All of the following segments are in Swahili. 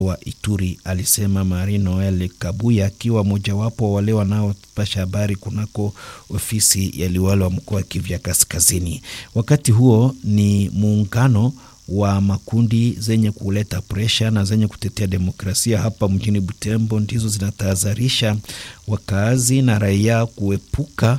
wa Ituri, alisema Marie Noel Kabuya akiwa mojawapo wa wale wanaopasha habari kunako ofisi ya liwalo wa mkoa wa Kivu ya Kaskazini. Wakati huo ni muungano wa makundi zenye kuleta presha na zenye kutetea demokrasia hapa mjini Butembo ndizo zinatahadharisha wakaazi na raia kuepuka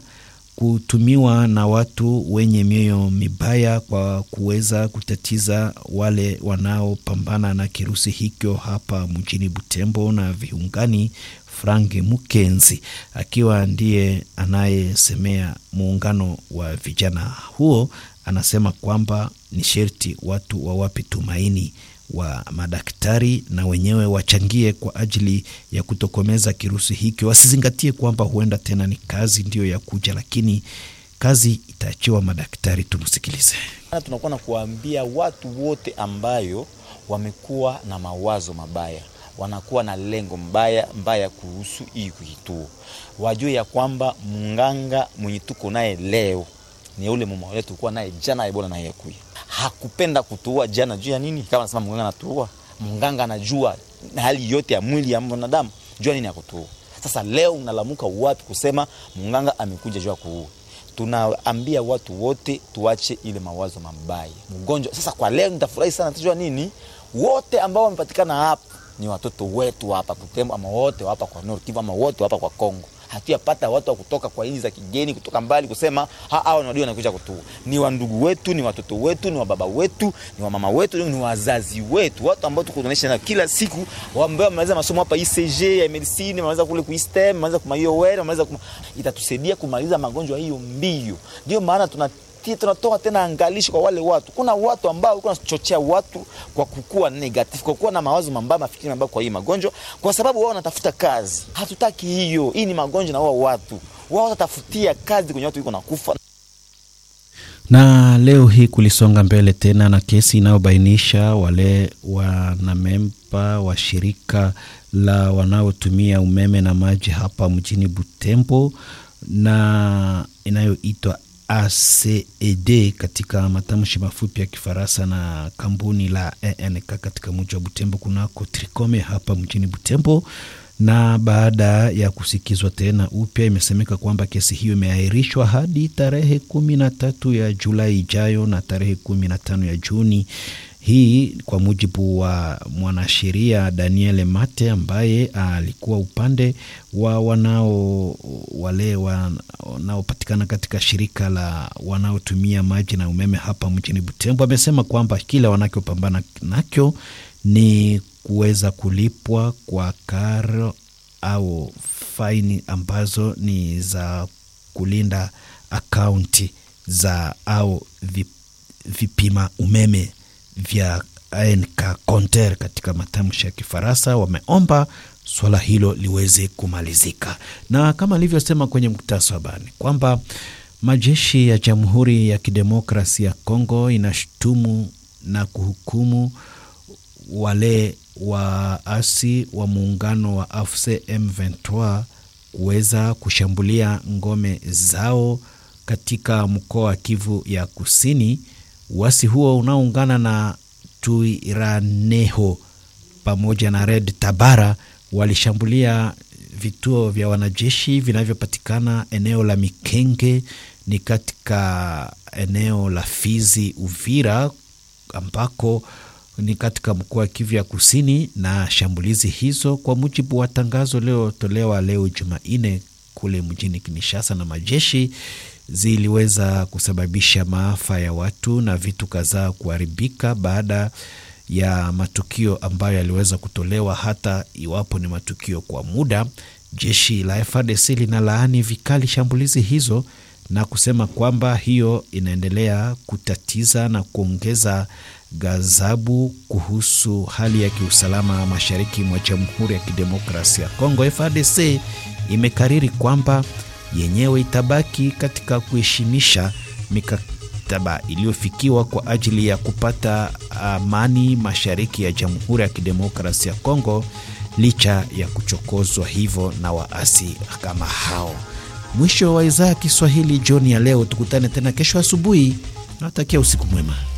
kutumiwa na watu wenye mioyo mibaya kwa kuweza kutatiza wale wanaopambana na kirusi hicho hapa mjini Butembo na viungani. Frank Mukenzi akiwa ndiye anayesemea muungano wa vijana huo, anasema kwamba ni sherti watu wawape tumaini wa madaktari na wenyewe wachangie kwa ajili ya kutokomeza kirusi hiki. Wasizingatie kwamba huenda tena ni kazi ndiyo ya kuja, lakini kazi itaachiwa madaktari. Tumsikilize. Tunakuwa na kuwaambia watu wote ambayo wamekuwa na mawazo mabaya, wanakuwa na lengo mbaya mbaya kuhusu hii kituo, wajue ya kwamba munganga mwenye tuko naye leo ni ule mama wetu tulikuwa naye jana Ebola naye yakuya hakupenda kutuua jana. Juu ya nini? Kama nasema mganga anatuua, mganga anajua na hali yote ya mwili ya mwanadamu, jua nini akutuua. Sasa leo unalamuka wapi kusema mganga amekuja juu ya kuua? Tunaambia watu wote tuache ile mawazo mabaya mgonjwa. Sasa kwa leo nitafurahi sana, tujua nini, wote ambao wamepatikana hapa ni watoto wetu hapa Butembo, ama wote hapa kwa Nord Kivu, ama wote hapa kwa Kongo hatuyapata watu wa kutoka kwa nchi za kigeni kutoka mbali kusema hao ndio wanakuja kutua. Ni wandugu wetu, ni watoto wetu, ni wababa wetu, ni wamama wetu, ni wazazi wetu, watu ambao tukuonesha na kila siku, ambao wamaliza masomo hapa ICG ya medicine, wamaliza kule ku STEM, wamaliza kuma IOR, wamaliza kuma, itatusaidia kumaliza magonjwa hiyo mbio. Ndio maana tuna tunatoa tena angalisho kwa wale watu. Kuna watu ambao walikuwa wanachochea watu kwa kukua negative, kwa kuwa na mawazo mabaya, mafikiri mabaya kwa hii magonjwa, kwa sababu wao wanatafuta kazi. Hatutaki hiyo. Hii ni magonjwa na wao watu wao watatafutia kazi kwenye watu wiko nakufa. Na leo hii kulisonga mbele tena na kesi inayobainisha wale wanamemba wa shirika la wanaotumia umeme na maji hapa mjini Butembo na inayoitwa ACED katika matamshi mafupi ya Kifaransa na kampuni la ENK katika mji wa Butembo kunako Trikome hapa mjini Butembo. Na baada ya kusikizwa tena upya, imesemeka kwamba kesi hiyo imeahirishwa hadi tarehe kumi na tatu ya Julai ijayo na tarehe kumi na tano ya Juni hii kwa mujibu wa mwanasheria Daniel Mate ambaye alikuwa upande wa wanao wale wanaopatikana katika shirika la wanaotumia maji na umeme hapa mjini Butembo. Amesema kwamba kile wanachopambana nacho ni kuweza kulipwa kwa karo au faini ambazo ni za kulinda akaunti za au vipima umeme vya ANK Conter katika matamshi ya Kifaransa. Wameomba swala hilo liweze kumalizika, na kama alivyosema kwenye mkutasa wa habari kwamba majeshi ya Jamhuri ya Kidemokrasi ya Kongo inashutumu na kuhukumu wale waasi wa muungano wa AFC M23 kuweza kushambulia ngome zao katika mkoa wa Kivu ya Kusini. Uasi huo unaoungana na Tuiraneho pamoja na Red Tabara walishambulia vituo vya wanajeshi vinavyopatikana eneo la Mikenge ni katika eneo la Fizi Uvira, ambako ni katika mkoa wa Kivu ya Kusini. Na shambulizi hizo kwa mujibu wa tangazo lililotolewa leo Jumanne kule mjini Kinshasa na majeshi ziliweza kusababisha maafa ya watu na vitu kadhaa kuharibika baada ya matukio ambayo yaliweza kutolewa, hata iwapo ni matukio kwa muda. Jeshi la FARDC linalaani vikali shambulizi hizo na kusema kwamba hiyo inaendelea kutatiza na kuongeza ghadhabu kuhusu hali ya kiusalama mashariki mwa Jamhuri ya Kidemokrasia ya Kongo. FARDC imekariri kwamba yenyewe itabaki katika kuheshimisha mikataba iliyofikiwa kwa ajili ya kupata amani mashariki ya Jamhuri ya Kidemokrasia ya Kongo licha ya kuchokozwa hivyo na waasi kama hao. Mwisho wa idhaa ya Kiswahili jioni ya leo. Tukutane tena kesho asubuhi. Nawatakia usiku mwema.